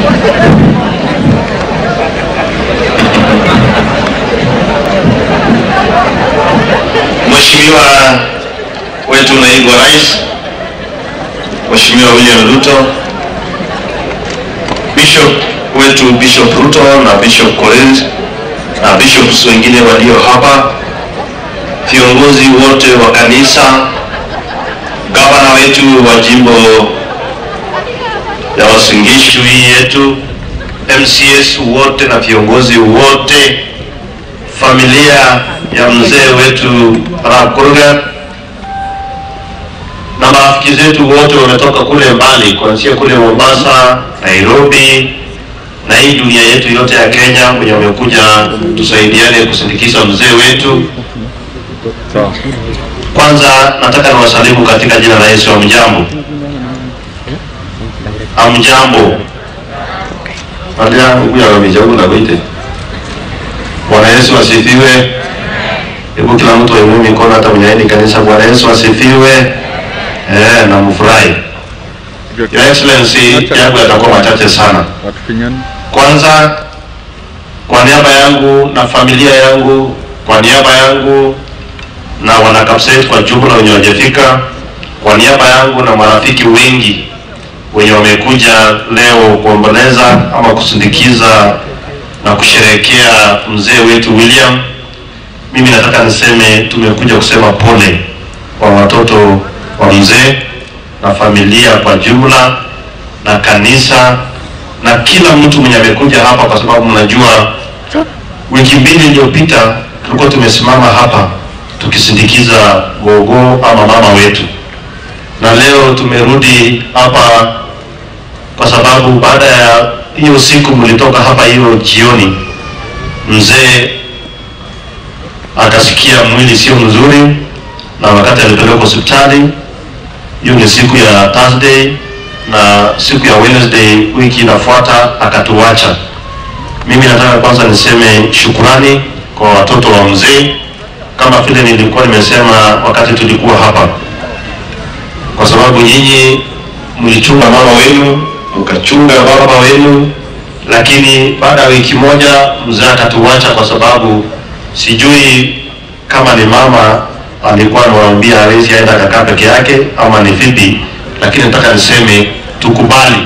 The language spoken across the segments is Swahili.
Mheshimiwa wetu naibu wa rais, Mheshimiwa William Ruto, Bishop wetu Bishop Ruto na Bishop Korir na bishops wengine walio hapa, viongozi wote wa kanisa, gavana wetu wa jimbo ya Uasin Gishu hii yetu, MCS wote na viongozi wote, familia ya mzee wetu Arap Kurgat na marafiki zetu wote wametoka kule mbali, kuanzia kule Mombasa, Nairobi na hii dunia yetu yote ya Kenya, wenye wamekuja tusaidiane kusindikiza mzee wetu. Kwanza nataka niwasalimu katika jina la Yesu. Amjambo, amjambo aaaaaite Bwana Yesu asifiwe. Hebu kila mtu ainue mikono, hata mwenye haendi kanisa. Bwana Yesu asifiwe. Eh, na mfurahi. Your Excellency, yangu yatakuwa machache sana. Kwanza, kwa niaba yangu na familia yangu, kwa niaba yangu na wana Kapsait kwa jumla wenye wajafika, kwa niaba yangu na marafiki wengi wenye wamekuja leo kuomboleza ama kusindikiza na kusherehekea mzee wetu William, mimi nataka niseme tumekuja kusema pole kwa watoto wa mzee na familia kwa jumla na kanisa na kila mtu mwenye amekuja hapa, kwa sababu mnajua wiki mbili iliyopita tulikuwa tumesimama hapa tukisindikiza gogo ama mama wetu, na leo tumerudi hapa kwa sababu baada ya hiyo siku mlitoka hapa hiyo jioni, mzee akasikia mwili sio mzuri, na wakati alipelekwa hospitali, hiyo ni siku ya Thursday, na siku ya Wednesday wiki inafuata akatuacha. Mimi nataka kwanza niseme shukurani kwa watoto wa mzee, kama vile nilikuwa nimesema wakati tulikuwa hapa, kwa sababu nyinyi mlichunga mama wenu mkachunga baba wenu, lakini baada ya wiki moja mzee akatuacha, kwa sababu sijui kama ni mama alikuwa anawaambia hawezi aenda akakaa peke yake ama ni vipi, lakini nataka niseme tukubali,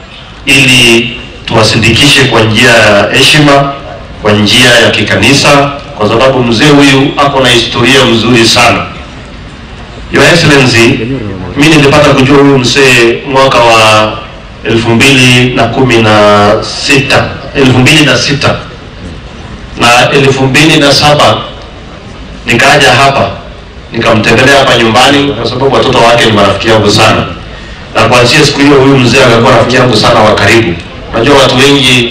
ili tuwasindikishe kwa njia ya heshima, kwa njia ya kikanisa, kwa sababu mzee huyu ako na historia mzuri sana. Your Excellency, mimi nilipata kujua huyu mzee mwaka wa elfu mbili na kumi na sita elfu mbili na sita na elfu mbili na saba nikaja hapa nikamtembelea hapa nyumbani, kwa sababu watoto wake ni marafiki yangu sana, na kuanzia siku hiyo huyu mzee akakuwa rafiki yangu sana wa karibu. Unajua watu wengi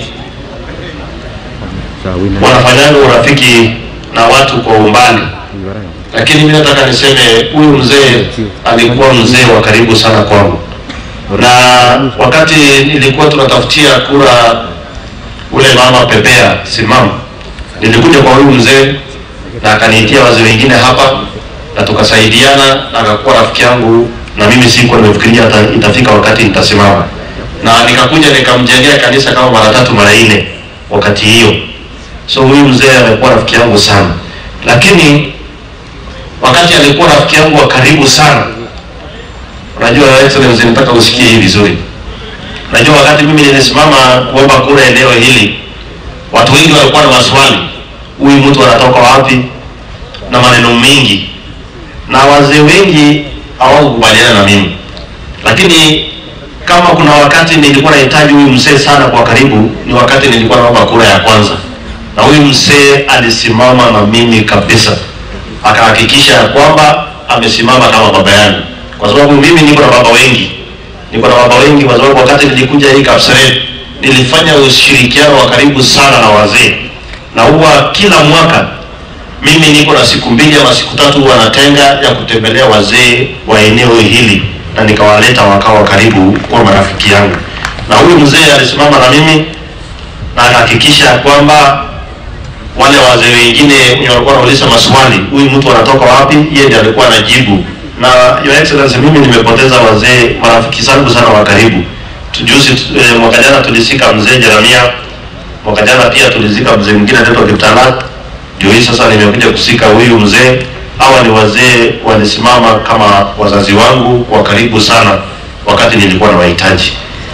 wanafanyanga urafiki na watu kwa umbali, lakini mimi nataka niseme huyu mzee alikuwa mzee wa karibu sana kwangu na wakati nilikuwa tunatafutia kura ule mama Pepea simama, nilikuja kwa huyu mzee na akaniitia wazee wengine hapa na tukasaidiana, na akakuwa rafiki yangu, na mimi sikuwa nimefikiria hata itafika wakati nitasimama, na nikakuja nikamjengea kanisa kama mara tatu mara nne wakati hiyo. So huyu mzee amekuwa rafiki yangu sana, lakini wakati alikuwa rafiki yangu wa karibu sana Unajua Excellency, nataka usikie hii vizuri. Unajua wakati mimi nilisimama kuomba kura eneo hili, watu wengi walikuwa na maswali, huyu mtu anatoka wapi na maneno mengi, na wazee wengi hawakukubaliana na mimi, lakini kama kuna wakati nilikuwa nahitaji huyu mzee sana kwa karibu, ni wakati nilikuwa naomba kura ya kwanza, na huyu mzee alisimama na mimi kabisa, akahakikisha ya kwamba amesimama kama baba yangu kwa sababu mimi niko na baba wengi, niko na baba wengi, kwa sababu wakati nilikuja hii Kapseret nilifanya ushirikiano wa karibu sana na wazee, na huwa kila mwaka mimi niko na siku mbili ama siku tatu huwa natenga ya kutembelea wazee wa eneo hili, na nikawaleta wakawa karibu kwa marafiki yangu, na huyu mzee alisimama na mimi na akahakikisha kwamba wale wazee wengine wenye walikuwa wanauliza maswali, huyu mtu anatoka wapi, yeye ndiye alikuwa anajibu na Your Excellency, mimi nimepoteza wazee marafiki zangu sana wa karibu tujuzi eh, mwaka jana tulisika mzee Jeremia, mwaka jana pia tulisika mzee mwingine anaitwa Kiptala. Ndio hii sasa nimekuja kusika huyu mzee. Hawa ni wazee walisimama kama wazazi wangu wa karibu sana wakati nilikuwa na wahitaji.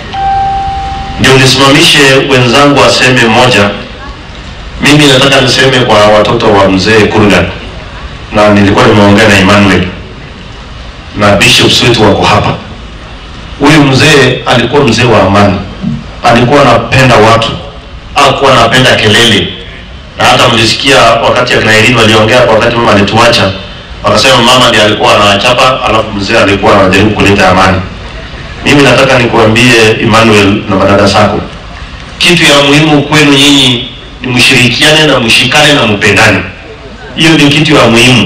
Ndio nisimamishe wenzangu waseme moja. Mimi nataka niseme kwa watoto wa mzee Kurgan, na nilikuwa nimeongea na Emmanuel na bishops wetu wako hapa. Huyu mzee alikuwa mzee wa amani, alikuwa anapenda watu, hakuwa anapenda kelele, na hata mlisikia wakati akina Irene waliongea kwa wakati mama alituacha, wakasema mama ndiye alikuwa anawachapa, alafu mzee alikuwa anajaribu kuleta amani. Mimi nataka nikuambie Emmanuel na madada zako, kitu ya muhimu kwenu nyinyi ni mshirikiane na mshikane na mpendane. Hiyo ndio kitu ya muhimu,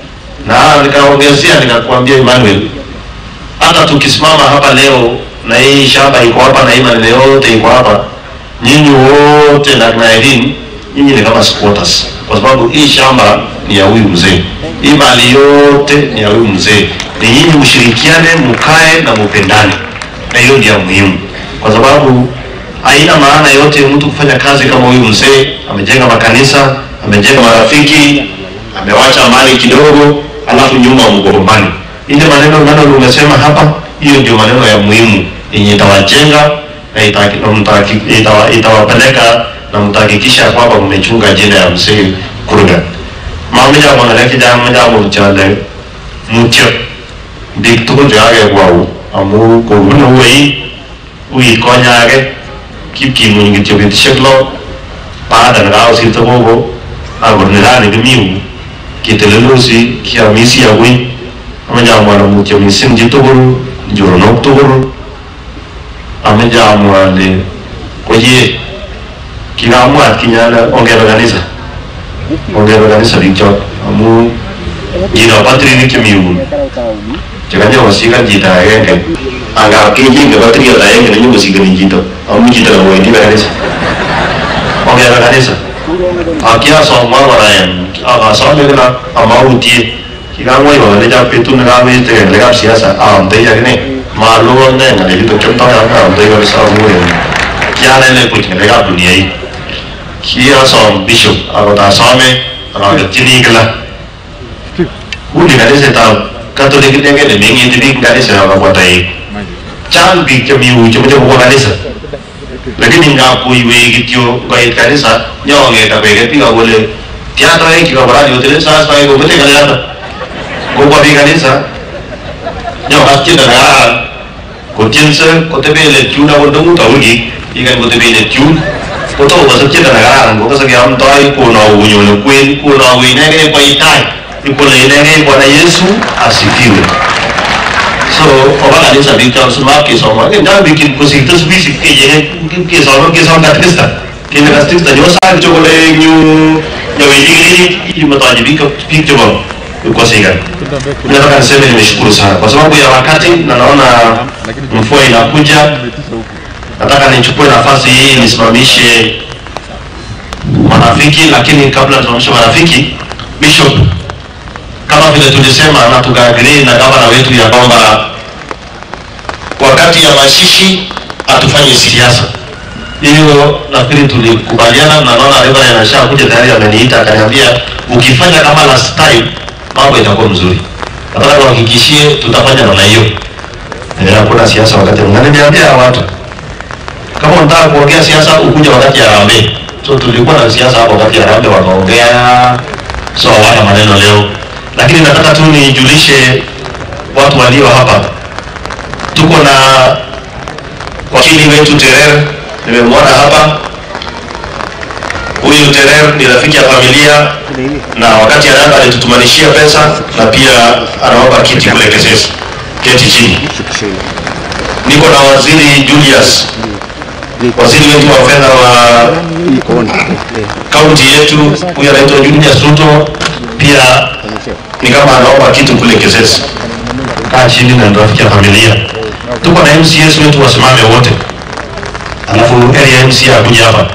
na nikaongezea nikakwambia Emmanuel, hata tukisimama hapa leo na hii shamba iko hapa na hii maneno yote iko hapa, nyinyi wote na na Irene, nyinyi ni kama squatters, kwa sababu hii shamba ni ya huyu mzee, hii mali yote ni ya huyu mzee. Ni nyinyi mshirikiane, mkae na mpendane, na hiyo ndio ya muhimu, kwa sababu haina maana yote mtu kufanya kazi kama huyu mzee. Amejenga makanisa, amejenga marafiki, amewacha mali kidogo, alafu nyuma mgombani. Ile maneno maneno umesema hapa, hiyo ndio maneno ya muhimu yenye itawajenga na itaki- na mtaki- itawa- itawapeleka na mtahakikisha kwamba mmechunga ajenda ya mzee Kurgan. Mamija mwanaleke jamu jamu chale mutyo dik tukul chekake kwau amu kobunu wei wii konyake kipkimuny kityo betusiek lo baada nekakosirto gogo akot nirani kimiu kiteleldosi kiamisi akoi ameche amwa mutyo mising chitugul nchoronok tugul ameche amwa ale koye kikamwa atkinye ale ongebe kanisa ongebe kanisa biik chot amu ngiro patrinik chemi yun chekanyokosikan chito agenge angap kechenge patriot agenge nenyokosikani chito amu chito kawendi kanisa ongebe kanisa akiasomwa kora en akasome kila amautie kikamwai kokalecha betut nekawete ngalekab siasa aamtoi akine maloo ne ngalechuto kiomtoi ak aamtoi kabisa amu en kianene buch ngalekab dunia hii kiasom bishop akot asome akaketyini kila uni kanisetab katolik inegen nemengeti biik kanisa akabwa toek chang biik chemi yu chemoche kobwa kanisa lakini ngap koiwei kityo koit kanisa nyongeta beket biik akole tia toek chikabwa radio tele sas toek komete ngaliato kobwa biik kanisa nyokas tiendo nekararan kotienso kotebe let yun akot ndong'ut awiki ikany kotebe let yun kotomo kosub tiendo nekararan kokose keamtoi konou konyone kwen konou inegei kwai tai ikole inegei bwana yesu asifiwe so oba kanisa biik chon simat kesoma kendan biik kosirto sibisi kechenge kesom kesom katikista kele katikista nyosa kityo kole nyu nyowendi kilinik imetoaje biik biik chebo kosikan nataka niseme nimeshukuru sana kwa sababu ya wakati na naona mvua inakuja nataka nichukue nafasi hii nisimamishe marafiki lakini kabla tusimamishe marafiki bishop kama vile tulisema na tukaagree na gavana wetu ya kwamba wakati ya mashishi hatufanye siasa hiyo nafikiri tulikubaliana na naona Reverend anasha kuja tayari ameniita akaniambia ukifanya kama last time mambo itakuwa mzuri nataka tuhakikishie tutafanya namna hiyo Eh, hakuna siasa wakati mwingine niambia watu kama unataka kuongea siasa ukuja wakati ya Harambee so tulikuwa na siasa hapo wakati ya Harambee wakaongea so hawana maneno leo lakini nataka tu nijulishe watu walio hapa tuko na wakili wetu Terer nimemwona hapa huyu Terer ni rafiki ya familia na wakati anaanza alitutumanishia pesa na pia anaomba kiti kule Kesesi keti chini niko na waziri Julius waziri wetu wa fedha wa kaunti yetu huyu anaitwa Julius Ruto pia ni kama anaomba kitu kule Kesesi kaa chini na rafiki ya familia tuko na MCS wetu wasimame wote alafu area MC akuja hapa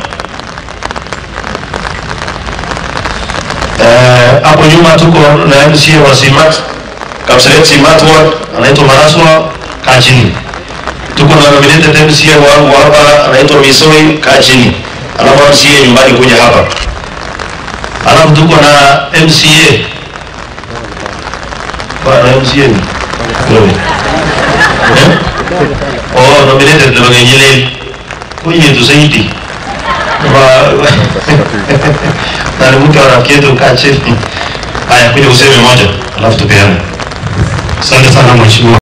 Eh, hapo nyuma tuko na MCA wa Simat Kapseret Simat Ward anaitwa Maraswa kaa chini tuko na nominated MCA wangu hapa anaitwa Misoi, kaa chini. Alafu MCA nyumbani kuja hapa. Alafu tuko na MCA. Bwana MCA ni? Wewe. Eh? Oh, nominated na wengine kwenye tusaidi. Wa na ni mke wa rafiki yetu kaa chini. Haya, kuja useme moja, alafu tupeane. Asante sana mheshimiwa.